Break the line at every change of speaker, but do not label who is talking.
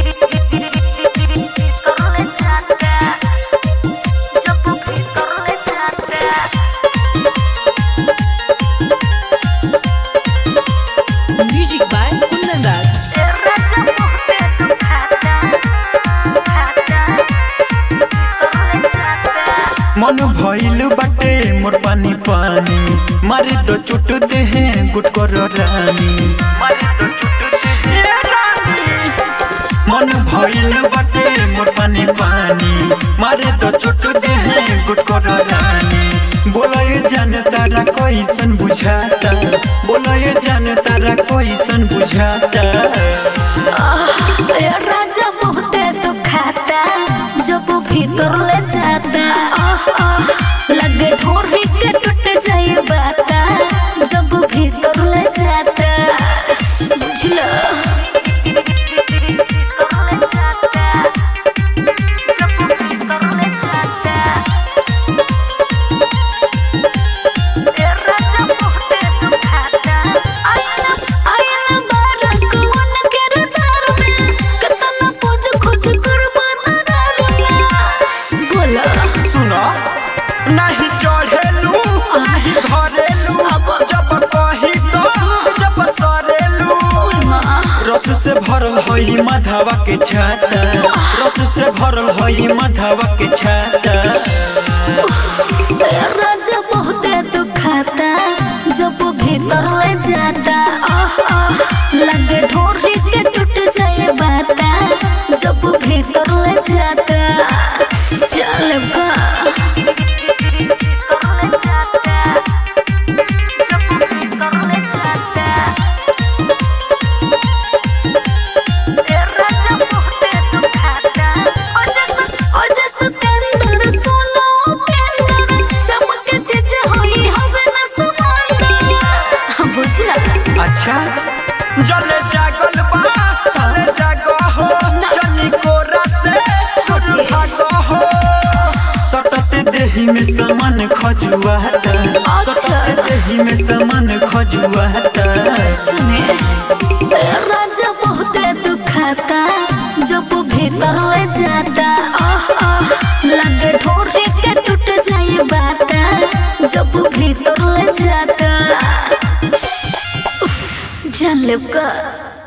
Music by Kundan Das.
मन भइल बाटे मोर पानी पानी मारे तो चुट दे हैं गुट कर रानी मारे तो चुट दे हैं रानी मन भइल बाटे मोर पानी पानी मारे तो चुट दे हैं गुट कर रानी बोला ये जान तारा कैसन बुझाता बोला ये जान तारा कैसन बुझाता
राजा बहुते दुखाता जब वो भीतर ले जाता आह, आह, लगे ढोरी के टूट जाए बाता जब वो भीतर ले जाता बुझला आयला बारा कौन के रदार में कतना खोज खोज करबा दरार में बोला
सुनो नहीं चढ़ेलू नहीं धरेलू जब कही तो जब सरेलू रस से भरल होई माधवा के छाता रस से भरल होई माधवा के छाता
राजा बहुते दुखाता जब वो भीतर ले जाता आह, आह, लगे ढोरी के टूट जाए बाता जब वो भीतर ले जाता चल बा बुझला
अच्छा जले जागल बा तले जागो हो जनी कोरा से दूर भागो हो सटत देही में समान खजुआता सटत देही में समान खजुआता
सुने राजा बहुते दुखाता जब वो भीतर ले जाता आह आह लगे ढोरी के टूट जाए बाता जब वो भीतर ले जाता उफ, जान लेब का